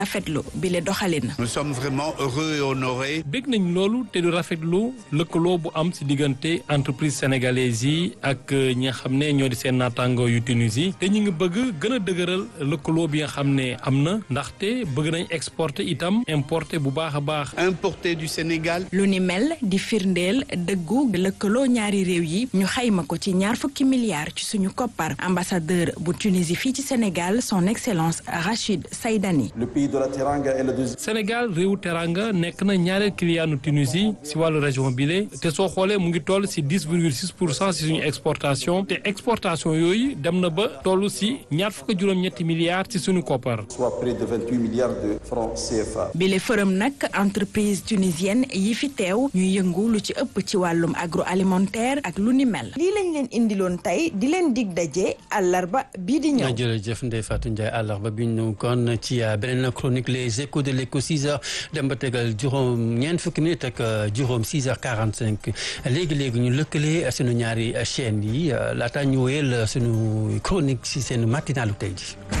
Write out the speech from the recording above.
rafetlu bi le doxalin. nous sommes vraiment heureux et honorés. bég nañ loolu te du rafetlu lëkkaloo bu am ci diggante entreprise sénégalaise yi ak ñi nga xam ne ñoo di seen naataango yu Tunisie te ñu ngi bëgg gën a dëgëral lëkkaloo bi nga xam ne am na ndaxte bëgg nañ exporter itam importer bu baax a baax. importer du Sénégal. lu ni mel di firndeel dëggu lëkkaloo ñaari réew yi ñu xayma ko ci ñaar fukki milliards ci suñu koppar ambassadeur bu Tunisie fii ci Sénégal son excellence Rachid Saïdani. le pays de la Teranga est le deuxième. Sénégal réewu teranga nekk na ñaareel client Tunisie si wàllu région bile te soo xoolee mu ngi toll si dix virgule six pour cent si suñu exportation te exportation yooyu dem na ba toll si ñaar fukk juróom-ñetti milliards ci suñu koppar. soit près de vingt huit milliards de francs CFA. bile fërëm nag entreprise tunisienne yi fi teew ñuy yëngu lu ci ëpp ci wàllum agroalimentaire ak lu ni mel. lii lañ leen indiloon tey di leen dig daje àllarba bii di ñëw. jërëjëf Ndeye Fatou Ndiaye àllarba bi ñu kon ci beneen chronique les échos de l'écho 6 heures dem ba tegal juróom ñeent fukki minutes ak juróom 6 heures 45 léegi léegi ñu lëkkale sunu ñaari chaînes yi laata ñu wéyal sunu chronique si seen matinalu tey ji